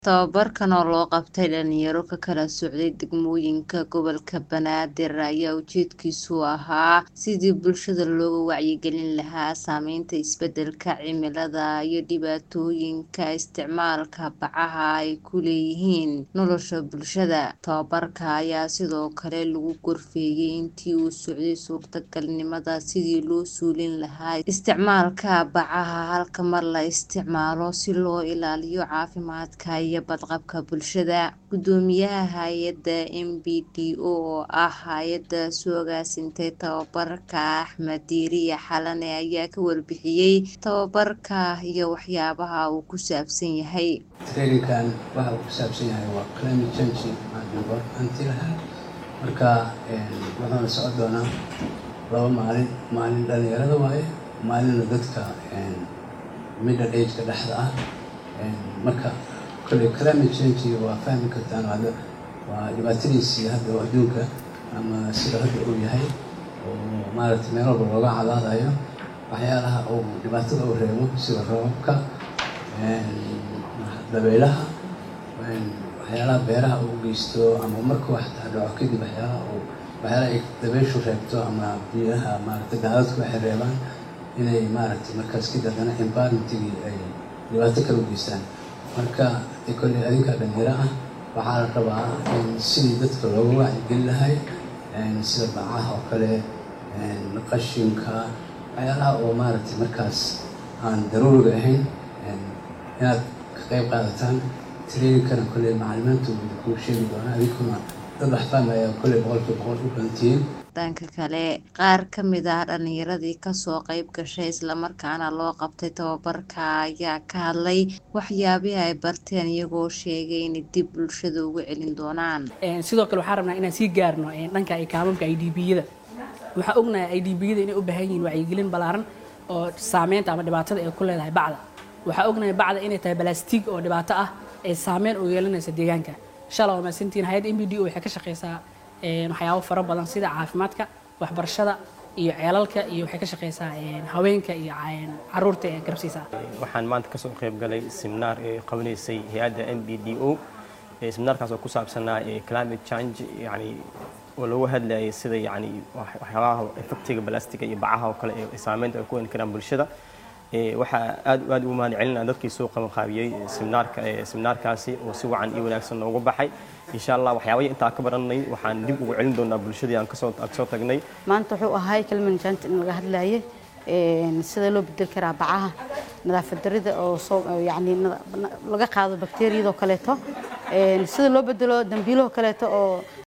Tababarkan oo loo qabtay dhalinyaro ka kala socday degmooyinka gobolka Banaadir ayaa ujeedkiisu ahaa sidii bulshada looga wacyigelin lahaa saameynta isbedelka cimilada iyo dhibaatooyinka isticmaalka bacaha ay ku leeyihiin nolosha bulshada. Tababarka ayaa sidoo kale lagu gorfeeyay intii uu socday suurtagalnimada sidii loo suulin lahaa isticmaalka bacaha halka mar la isticmaalo si loo ilaaliyo caafimaadka iyo badqabka bulshada. Guddoomiyaha hay'adda MBDO oo ah hay'adda soo agaasintay tababarka Axmed Diiriye Xalane ayaa ka warbixiyay tababarka iyo waxyaabaha uu ku saabsan yahay. Training-kan waxa uu ku saabsan yahay waa climate change anti lahaa marka wuxuuna socon doonaa laba maalin maalin dhalinyarada waaye maalinna dadka middle age-ka dhexda ah marka kolley climate change waa fahmi kartaan hadda waa dhibaatadiisii hadda adduunka ama sida hadda uu yahay oo maaragtay meel walba looga cadaadayo waxyaalaha uu dhibaatada u reebo sida roobabka dabaylaha waxyaalaha beeraha uu geysto ama markuu xataa dhaco kadib waxyaalaha uu waxyaalaha ay dabayshu reebto ama biyaha maaragtay daadadku waxay reebaan inay maaragtay markaas kadib haddana environmentigii ay dhibaato kala u geystaan marka kolley adinka dhalinyaro ah waxaa la rabaa in sidii dadka looga wacyigelin lahay sida bacaha oo kale qashinka waxyaalaha oo maaragtay markaas aan daruuriga ahayn inaad ka qayb qaadataan trainingkana kolley macalimiintu kuu sheegi doonaa adinkuna dad wax fahmaya kolley boqolkiiba boqol u badantihiin dhanka kale qaar ka mid ah dhalinyaradii kasoo qayb gashay islamarkaana loo qabtay tababarka ayaa ka hadlay waxyaabihii ay barteen iyagoo sheegay inay dib bulshada ugu celin doonaan sidoo kale waxaan rabnaa inaan sii gaarno dhanka kaamamka i d b-yada waxaan ognahay i d b-yada inay u baahan yihiin wacyigelin ballaaran oo saameynta ama dhibaatada ay ku leedahay bacda waxaa ognahay bacda inay tahay balastig oo dhibaato ah ee saameyn u yeelanaysa deegaanka shalay waa maasantiin hay-adda m b d o waxay ka shaqeysaa waxyaabo fara badan sida caafimaadka waxbarashada iyo ceelalka iyo waxay ka shaqeysaa haweenka iyo caruurta ee garabsiisa waxaan maanta kasoo qayb galay seminaar ee qabanaysay hay-adda m b d o seminaarkaas oo ku saabsanaa climate change yani oo lagu hadlayay sida yani waxyaabaha effectiga balastiga iyo bacaha oo kale ee saameynta ay ku weyn karaan bulshada waxaa aad aad ugu mahad celinaa dadkii soo qabanqaabiyey seminaarka seminaarkaasi oo si wacan iyo wanaagsan noogu baxay insha allah waxyaabahii intaa ka baranay waxaan dib ugu celin doonaa bulshadii aan kasoo kasoo tagnay maanta wuxuu ahay climate change in laga hadlaye sida loo bedel karaa bacaha nadaafad darida oo soo yani laga qaado bakteeriyadoo kaleeto sida loo bedelo dambiilahoo kaleeto oo